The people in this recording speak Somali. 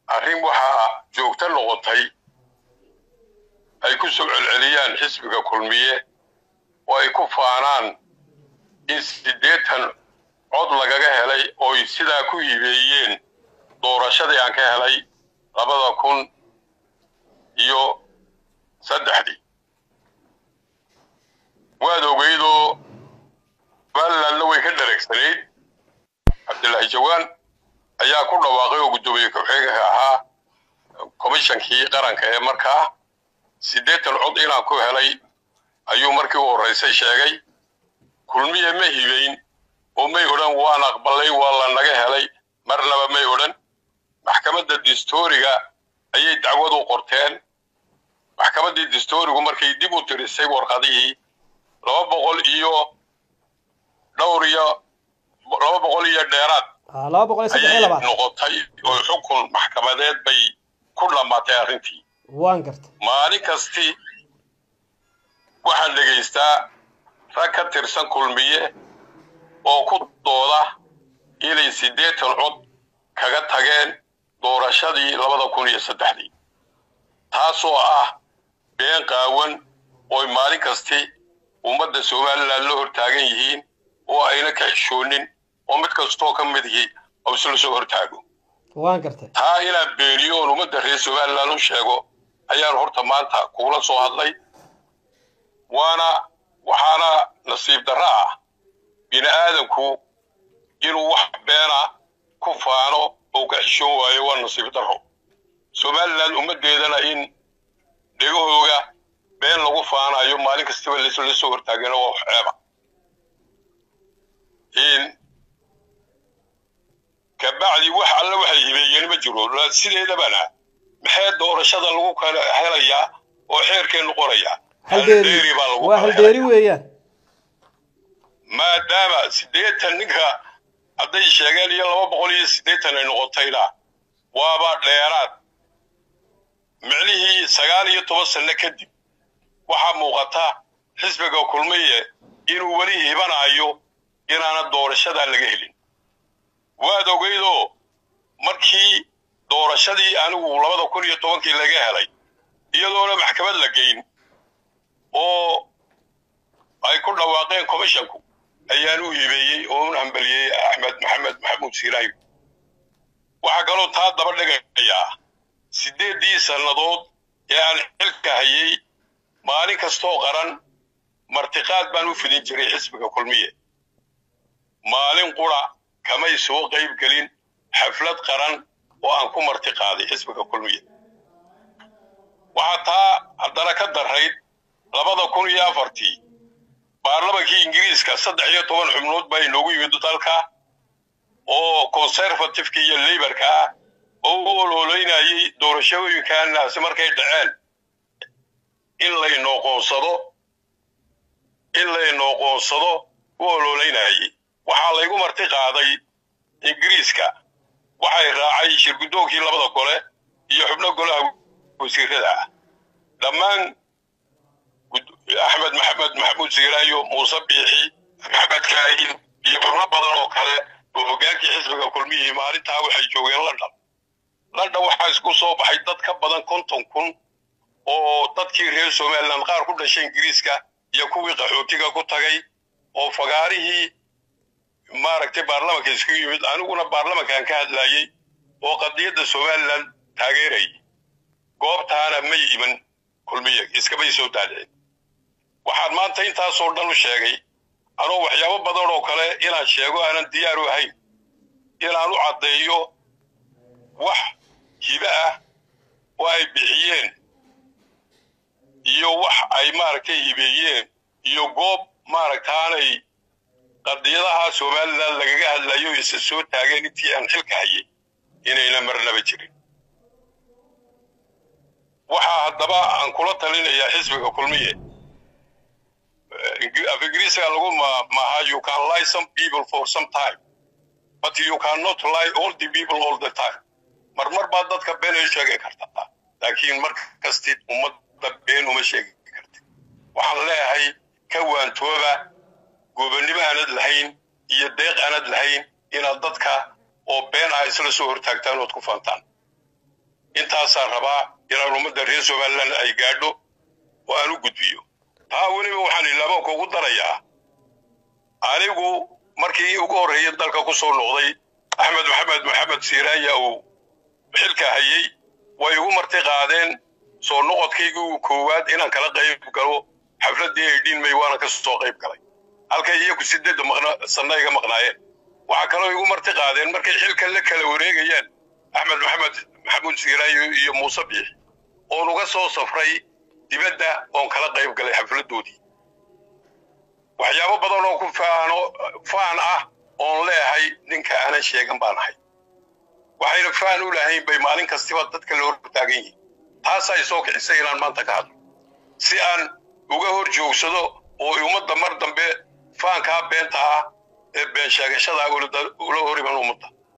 arrin waxaa joogto noqotay ay ku soo celceliyaan xisbiga kulmiye oo ay ku faanaan in siddeetan cod lagaga helay ooy sidaa ku hibeeyeen doorashadii aan ka helay labada kun iyo saddexdii waad ogeydoo somalilandna way ka dhareegsanayd cabdilaahi jawaan ayaa ku dhawaaqay oo guddoomiye ku-xigeenka ahaa komishankii qaranka ee markaa siddeetan cod inaan ku helay ayuu markii u horraysay sheegay kulmiye ma hibayn oo may odhan waan aqbalay waa la naga helay marnaba may odhan maxkamadda distooriga ayay dacwad u qorteen maxkamaddii distoorigu markay dib u tirisay warqadihii laba boqol iyo dhowr iyo laba boqol iyo dheeraad laba boqol iyo saddex iyo ayay labaad noqotay oo xukun maxkamadeed bay ku dhammaatay arrintii waan garta maalin kastii waxaan dhegaystaa rag ka tirsan kulmiye oo ku dooda inay siddeetan cod kaga tageen doorashadii labada kun iyo saddexdii taasoo ah been qaawan ooy maalin kasti ummadda somalilan la hortaagan yihiin oo ayna ka xishoonin oo mid kastoo ka midihii oo isla soo hortaago waan gartay taa inaan beeniyo oon ummadda reer somalilan u sheego ayaan horta maanta kugula soo hadlay waana waxaana nasiib darro ah bini aadanku inuu wax beena ku faano oo ka xishoon waayo waa nasiib darro somalilan ummaddeedana in dhegahooga been lagu faanayo maalin kastaba la soo hortaagana waa wax ceeba kabacdi wax alle waxay hibeeyeen ma jiro la- sideedabana maxee doorashada lagu kala helayaa oo xeerkeennu qorayaa haldeeri baa lagu waa kala haldeeri helayaa. weeyaan maadaama siddeetan ninka hadday sheegeen iyo laba boqol iyo siddeetan ay noqotayna waaba dheeraad micnihii sagaal iyo toban sanno kadib waxaa muuqata xisbiga kulmiye inuu weli hibanayo inaana doorashadaa laga helin waad ogeydoo markii doorashadii anigu labada kun iyo tobankii laga helay iyadoona maxkamad la geyn oo ay ku dhawaaqeen commishanku ayaan u hibeeyey oo un hambaliyey axmed maxamed maxamuud siiraayo waxaa kaloo taa daba dhigayaa siddeeddii sannadood ee aan xilka hayay maalin kastoo qaran martiqaad baan u fidin jiray xisbiga kulmiye maalin qura kamay soo qayb gelin xaflad qaran oo aan ku martiqaaday xisbiga kulmiye waxaa taa haddana ka darayd labada kun iyo afartii baarlamankii ingiriiska saddex iyo toban xubnood baa inoogu yimid dalka oo conservativeka iyo laborka ah oo u ololeynayay doorashooyinkaanaasi markay dhaceen in laynoo qoonsado in laynoo qoonsado u ololeynayay waxaa laygu marti qaaday ingiriiska waxay raacay shirgudoonkii labada gole iyo xubno golaha wasiirada ah dhammaan gud- axmed maxamed maxamuud siiraayo muuse biixi maxamed kaahin iyo xubno badan oo kale oo hoggaankii xisbiga kulmihii maalintaa waxay joogeen london london waxaa isku soo baxay dad ka badan konton kun oo dadkii reer somaliland qaar ku dhashay ingiriiska iyo kuwii qaxootiga ku tagay oo fagaarihii maaragtay baarlamanka isku yimid aniguna baarlamankan ka hadlayey oo qadiyadda somaliland taageerayay goobtaana may iman kulmiye iskamay soo daadicin waxaan maanta intaasoo dhan u sheegay anoo waxyaabo badan oo kale inaan sheego aanan diyaar u ahayn inaan u caddeeyo wax hibe ah oo ay bixiyeen iyo wax ay maaragtay hibeeyeen iyo goob maaragtaanay qadiyadaha somaliland lagaga hadlayo isa soo taageen intii aan xilka hayay inayna marnaba jirin waxaa haddaba aan kula talinayaa xisbiga kulmiye Eh, af ingiriisiga lagu ma- maaha you can lie some people for some time but you cannot lie all the people all the time marmar baad dadka been ay sheegi kartaa laakiin mar kastid ummadda been uma sheegi kartid waxaan leeyahay ka waantooba gobonnimo aanad lahayn iyo deeq aanad lahayn inaad dadka oo been ah isla soo hortaagtaan ood ku faantaan intaasaan rabaa inaan ummadda reer somaliland ay gaadho oo aan u gudbiyo taa weliba waxaan ilaabanka ugu darayaa anigu markii ugu horreeyay dalka ku soo noqday axmed maxamed maxamed siiraaya uu xilka hayey way igu marti qaadeen soo noqodkaygii uu koowaad inaan kala qayb galo xafladdii ay dhiinmay waana ka soo qayb galay halkay iyagu sideedda maqna sanna iga maqnaayeen waxaa kaloo igu marti qaadeen markay xilkan la kala wareegayaan axmed maxamed maxamuud siiraayo iyo muuse biixi oon uga soo safray dibadda oon kala qayb galay xafladdoodii waxyaabo badan oo ku faano faan ah oon leehay ninka aanan sheegan baan ahay waxayna faan u lahayn bay maalin kastiba dadka la hor taagan yihiin taasaa soo kicisay inaan maanta ka hadlo si aan uga hor joogsado oo ummadda mar dambe faankaa beenta ah ee been sheegashada ula hor iman ummadda